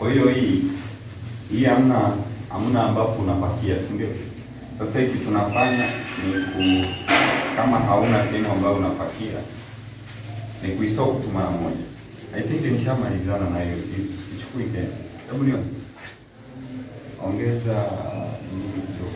Kwa hiyo hii hii hamna hamna ambapo unapakia, si ndio? Sasa hiki tunafanya ni ku kama hauna sehemu ambayo unapakia ni kuisort tu mara moja. I think nishamalizana na hiyo, si sichukui tena. Hebu nione, ongeza nini kidogo.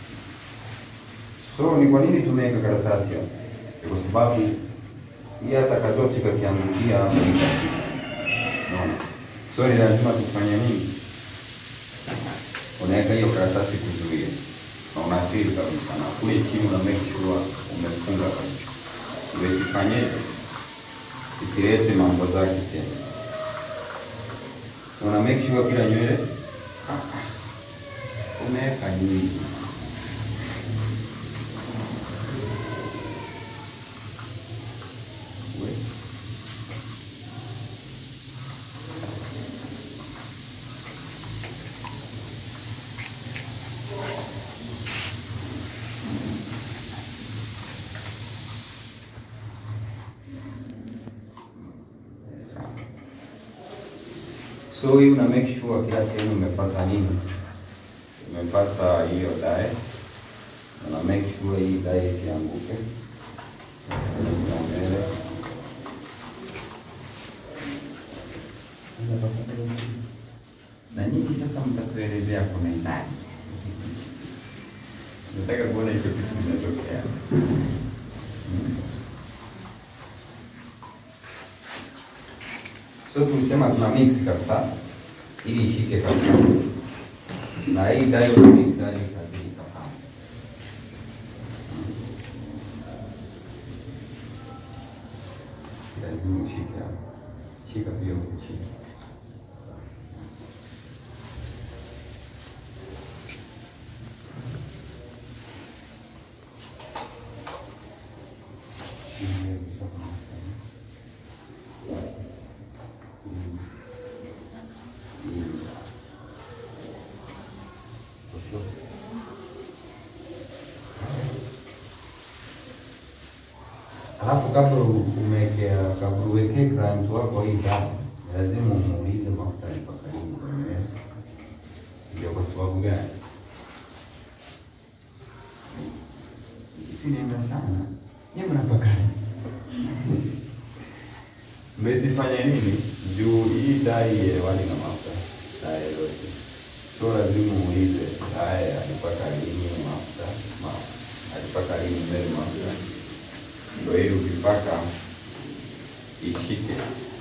So ni kwa nini tumeweka karatasi hapa? Ni Kwa sababu hii hata kadoti kakiangukia hapa ni katika. Unaona? So ni lazima tufanye nini? Unaweka hiyo karatasi kuzuia. Na unasiri kabisa na kule chini una make sure umefunga kabisa. Ndio isifanyeje? Isilete mambo zake tena. Una make sure kila nywele ah, ah, umeweka nyingi. We. So hii una make sure kila sehemu imepata nini? Imepata hiyo dye. Una make sure hii dye isianguke. Kwenye mbele. Na nyinyi sasa mtatuelezea komentari. Nataka kuona hicho kitu kinatokea. So tulisema tuna mix kabisa ili ishike kabisa, na hii dye una mix hadi ikazidi kama lazima ushike hapa, shika pia huku chini. Alafu kabla umewekea kabla uwekee client wako hii dawa, lazima umuulize mafuta alipaka lini kwenye meza. Ndio kwa sababu gani? Inaenda sana. Nyie mnapaka nini? Mmesifanya nini? Juu hii dai ielewani na mafuta dai yote. So lazima uulize dai alipaka lini mafuta, mafuta. Alipaka lini mbele mafuta. Ndio ili ukipaka ishike.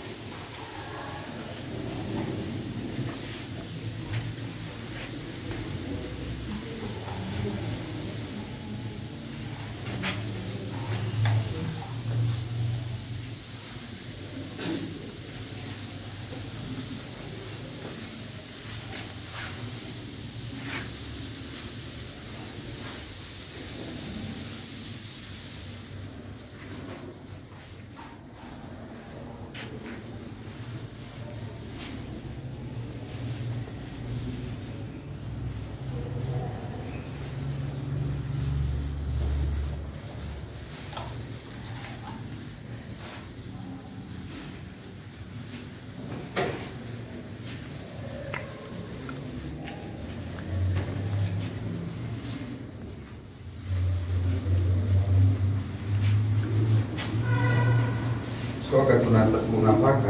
So wakati una- unapaka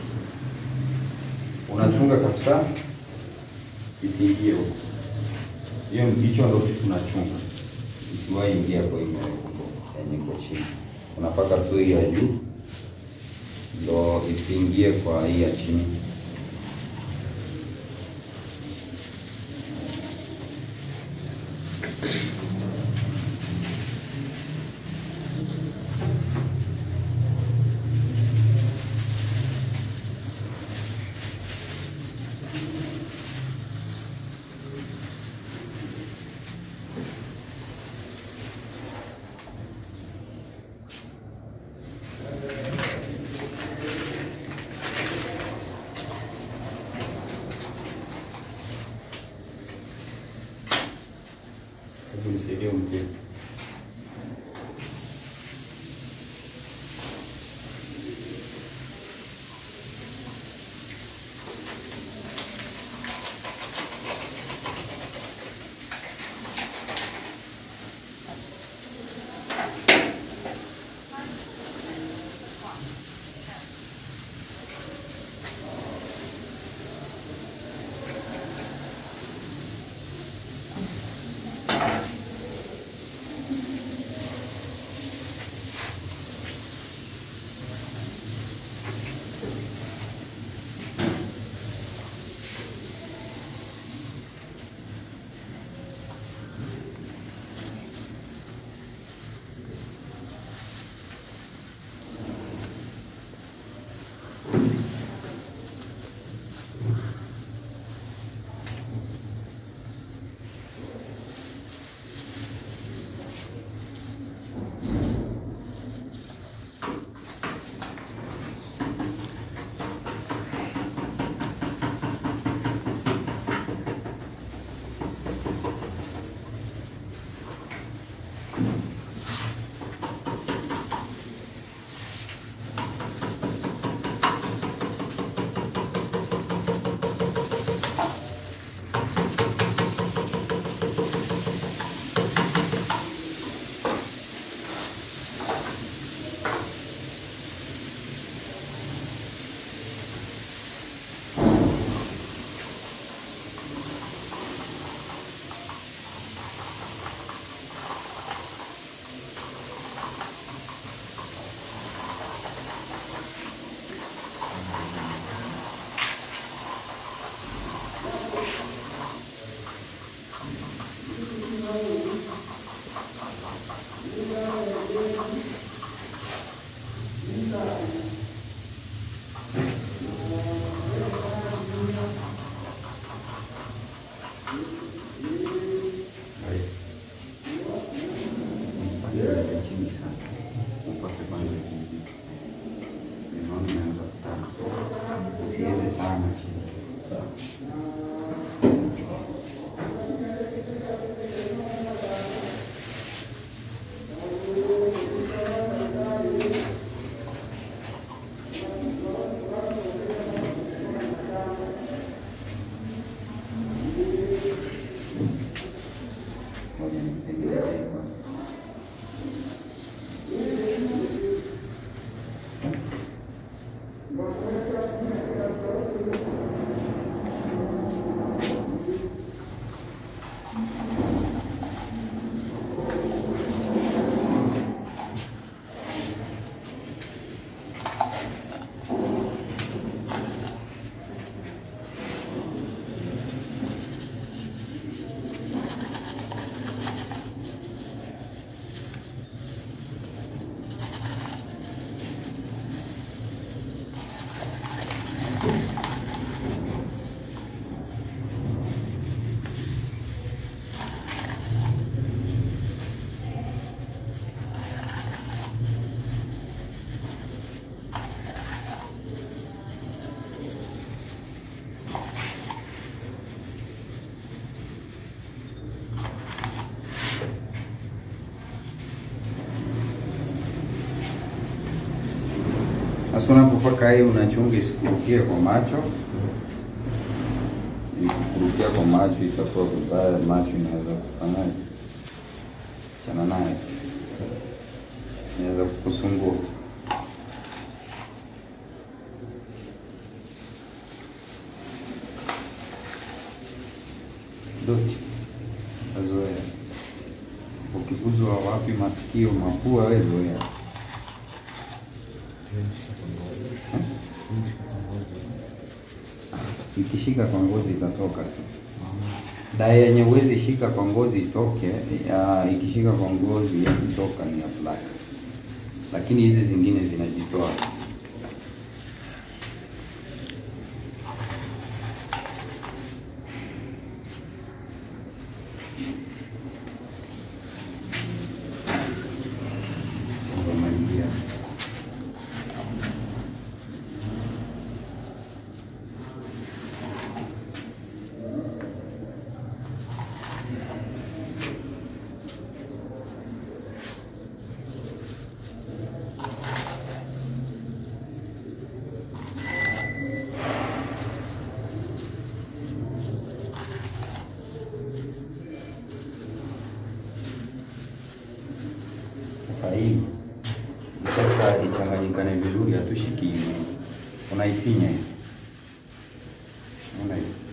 unachunga kabisa isiingie huko. Hiyo hicho ndio kitu tunachunga, isiwahi ingia kwa hiyo yenye iko chini. Unapaka tu hii ya juu ndo isiingie kwa hii ya chini. Hebu nisaidie mpira. isiende sana chini. Sawa. Ngoja nimtengeneze kwanza. Sasa unapopaka hii unachunga isikurukie kwa macho. Ikikurukia kwa macho itakuwa vibaya, macho inaweza kufanyaje? Chana naye, inaweza kukusumbua. Doti azoea, ukiguzwa wapi, masikio, mapua, we zoea. Ikishika kwa ngozi itatoka tu. Dawa yenye huwezi shika kwa ngozi itoke, ya, ikishika kwa ngozi huwezi toka ni ya black, lakini hizi zingine zinajitoa. Kumalizia. Sasa hii sasa ichanganyikane vizuri, hatushiki hivi, unaifinya hivi, unaona hivi